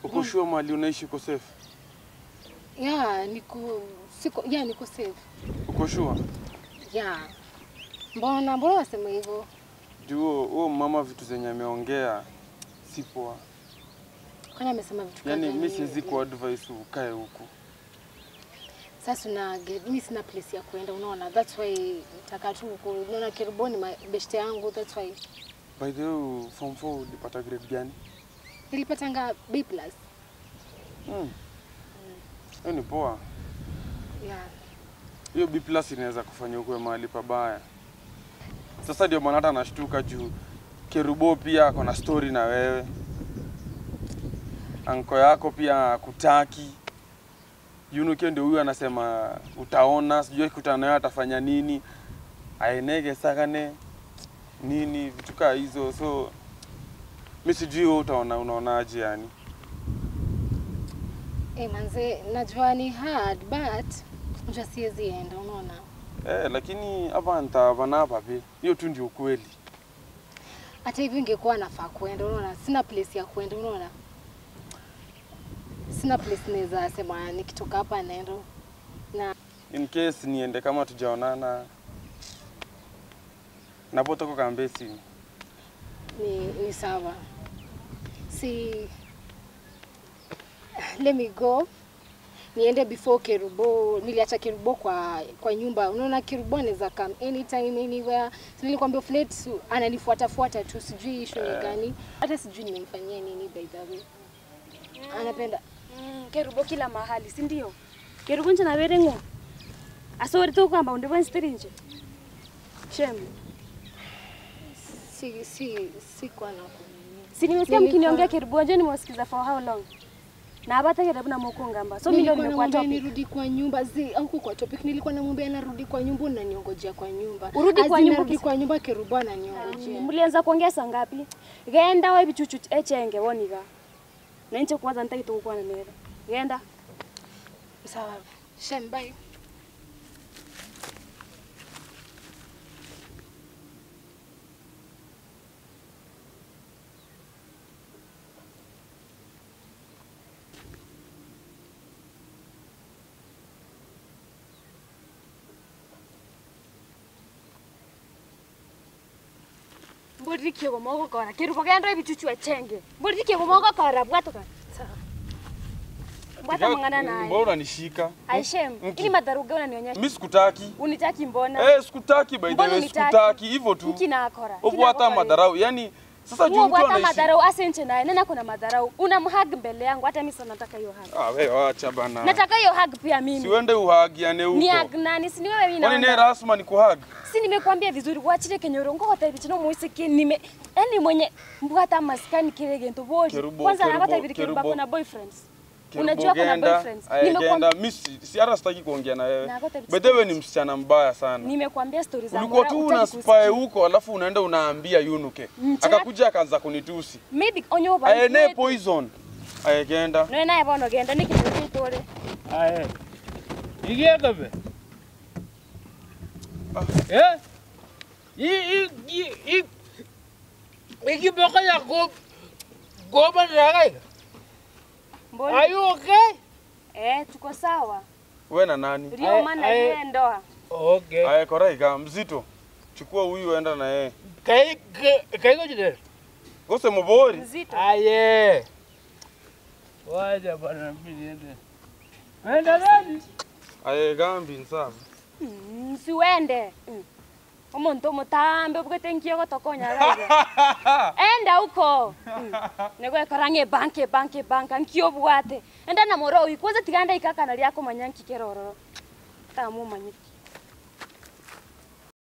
Uko sure mali unaishi uko safe? Ya, niko siko ya niko safe. Uko sure? Ya. Mbona mbona wasema hivyo? Juu huo- huo mama vitu zenye ameongea si poa. Kwani amesema vitu gani? Yaani mimi siwezi ku advise ukae huku. Sasa una get mimi sina place ya kwenda unaona. That's why nataka tu ku unaona Kiriboni ma- beshte yangu that's why By the way, form 4 ulipata grade gani? nilipatanga B+. Mm. Hiyo ni poa. Yeah. Hiyo B plus inaweza kufanya ukuwe mahali pabaya. Sasa ndio maana hata nashtuka juu Kerubo pia ako na story na wewe. Anko yako pia kutaki. Yunuke ndio huyu anasema utaona, sijui kutana naye atafanya nini. Aenege sakane nini vitu kaa hizo. So mimi sijui wewe utaona unaonaje yani. Eh, manze najua ni hard but njua siwezi enda unaona. Eh, lakini hapa nitavana hapa pia. Hiyo tu ndio ukweli. Hata hivyo ingekuwa nafaa kwenda unaona. Sina place ya kwenda unaona. Sina place naweza sema nikitoka hapa naenda. Na in case niende kama tujaonana napotoka kambesi ni, ni sawa. Si let me go niende before Kerubo. Niliacha Kerubo kwa kwa nyumba. Unaona Kerubo anaweza come anytime anywhere. So nilikwambia flat ananifuata fuata tu, sijui issue ni gani. Hata sijui nimemfanyia nini by the way. Anapenda Mm, kerubo kila mahali si ndio kerubo nje navere ng'o asori to kwamba undivonsitiri nje shem si si si kwa na si nimesikia Nilikuwa- mkiniongea kerubo nje nimewasikiza for how long na abatakerabu na mokongamba so mi ndio nilikuwa nimekuwa namwambia topic nirudi kwa nyumba zi au kwa topic nilikuwa namwambia narudi kwa nyumba unaniongojea kwa nyumba Urudi As kwa in nyumba narudi kisa- kwa nyumba kerubo ananiongojea mlianza kuongea saa ngapi genda wa bichuchu echenge woniga na nche kwanza ntakitokukwana nera genda sawa shem bye mborikie gomoko kora kerubo genda wa bichuchu echenge mborikie gomoko kora bwatoka bwata mangana naye mbona unanishika aishem Mki. ili madharuga unanionyesha mi sikutaki unitaki mbona eh, sikutaki by the Mbona way unitaki? sikutaki hivyo tu mkinakora ubwata madharau yani sasa juu Huo mtu bwata anaishi madharau asenche naye nena kuna madharau unamhag mbele yangu hata mimi sasa nataka hiyo hug ah, wewe acha bana nataka hiyo hug pia mimi siwende uhagiane ni huko hug nani si ni wewe mimi kwani ne naona rasma ni kuhag si nimekwambia vizuri wachire kenyoro ngohota ibichino muisiki nime yani mwenye mbwata maskani kile gento bodi Kerubo- kwanza kerubo- napata vile kerubo kerubo- kuna boyfriends unajua kuna Kirubogenda, boyfriends aegenda nimekwambia mi si si- hata sitaki kuongea na wewe Na gote by the way ni msichana mbaya sana nimekwambia stories za ulikuwa Mora, tu hutaki una kusikia. spy huko alafu unaenda unaambia yunuke Mchana- akakuja akaanza kunitusi maybe onyo ba aene poison aegenda no naye bono genda nikitore Aye. Igieka be. Eh? I i i i Ikiboka ya go goba ragai. mbona Are you okay? eh tuko sawa we na nani ndio Aye, maana aye. yeye ndoa Okay. aya koraiga mzito chukua huyu enda na yeye Kai kai go jide. gose mubori mzito Aye. Waja bana mimi niende. Wenda nani? aye gambi nsabu Mm, siwende Mm. omuntu omutambe obwete nkio gotokonya raiga enda huko Mm. negwekora banke banke banka nkio bwate enda na moro uyu kwanza tiganda ikakana riako manya nkike rororo tamumanyiki